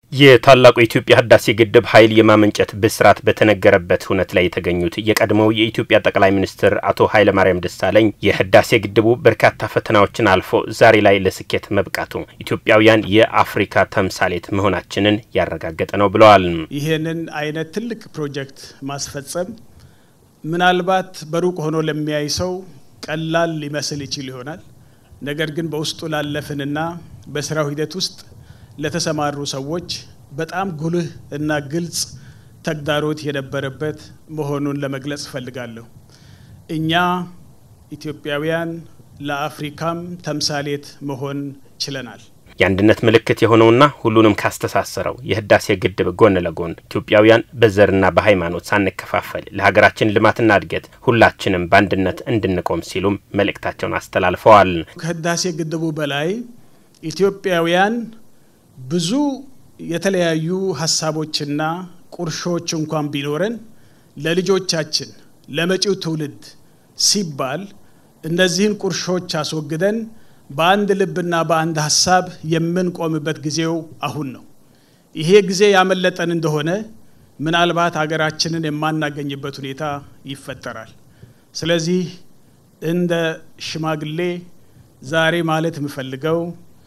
የታላቁ የኢትዮጵያ ህዳሴ ግድብ ኃይል የማመንጨት ብስራት በተነገረበት ሁነት ላይ የተገኙት የቀድሞው የኢትዮጵያ ጠቅላይ ሚኒስትር አቶ ኃይለማርያም ደሳለኝ የህዳሴ ግድቡ በርካታ ፈተናዎችን አልፎ ዛሬ ላይ ለስኬት መብቃቱ ኢትዮጵያውያን የአፍሪካ ተምሳሌት መሆናችንን ያረጋገጠ ነው ብለዋል። ይህንን አይነት ትልቅ ፕሮጀክት ማስፈጸም ምናልባት በሩቅ ሆኖ ለሚያይ ሰው ቀላል ሊመስል ይችል ይሆናል። ነገር ግን በውስጡ ላለፍንና በስራው ሂደት ውስጥ ለተሰማሩ ሰዎች በጣም ጉልህ እና ግልጽ ተግዳሮት የነበረበት መሆኑን ለመግለጽ እፈልጋለሁ። እኛ ኢትዮጵያውያን ለአፍሪካም ተምሳሌት መሆን ችለናል። የአንድነት ምልክት የሆነውና ሁሉንም ካስተሳሰረው የህዳሴ ግድብ ጎን ለጎን ኢትዮጵያውያን በዘርና በሃይማኖት ሳንከፋፈል ለሀገራችን ልማትና እድገት ሁላችንም በአንድነት እንድንቆም ሲሉም መልእክታቸውን አስተላልፈዋል። ከህዳሴ ግድቡ በላይ ኢትዮጵያውያን ብዙ የተለያዩ ሀሳቦችና ቁርሾች እንኳን ቢኖረን ለልጆቻችን ለመጪው ትውልድ ሲባል እነዚህን ቁርሾች አስወግደን በአንድ ልብና በአንድ ሀሳብ የምንቆምበት ጊዜው አሁን ነው። ይሄ ጊዜ ያመለጠን እንደሆነ ምናልባት ሀገራችንን የማናገኝበት ሁኔታ ይፈጠራል። ስለዚህ እንደ ሽማግሌ ዛሬ ማለት የምፈልገው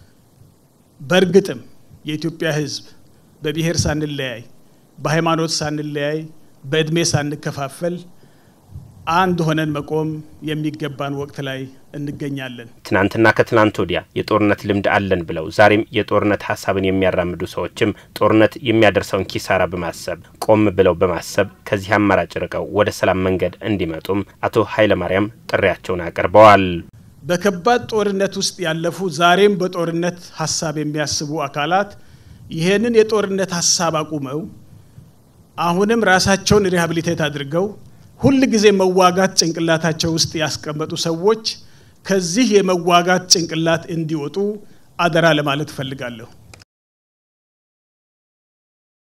በእርግጥም የኢትዮጵያ ሕዝብ በብሔር ሳንለያይ፣ በሃይማኖት ሳንለያይ፣ በእድሜ ሳንከፋፈል አንድ ሆነን መቆም የሚገባን ወቅት ላይ እንገኛለን። ትናንትና ከትናንት ወዲያ የጦርነት ልምድ አለን ብለው ዛሬም የጦርነት ሀሳብን የሚያራምዱ ሰዎችም ጦርነት የሚያደርሰውን ኪሳራ በማሰብ ቆም ብለው በማሰብ ከዚህ አማራጭ ርቀው ወደ ሰላም መንገድ እንዲመጡም አቶ ኃይለማርያም ጥሪያቸውን አቅርበዋል። በከባድ ጦርነት ውስጥ ያለፉ ዛሬም በጦርነት ሀሳብ የሚያስቡ አካላት ይህንን የጦርነት ሀሳብ አቁመው አሁንም ራሳቸውን ሪሃብሊቴት አድርገው ሁል ጊዜ መዋጋት ጭንቅላታቸው ውስጥ ያስቀመጡ ሰዎች ከዚህ የመዋጋት ጭንቅላት እንዲወጡ አደራ ለማለት እፈልጋለሁ።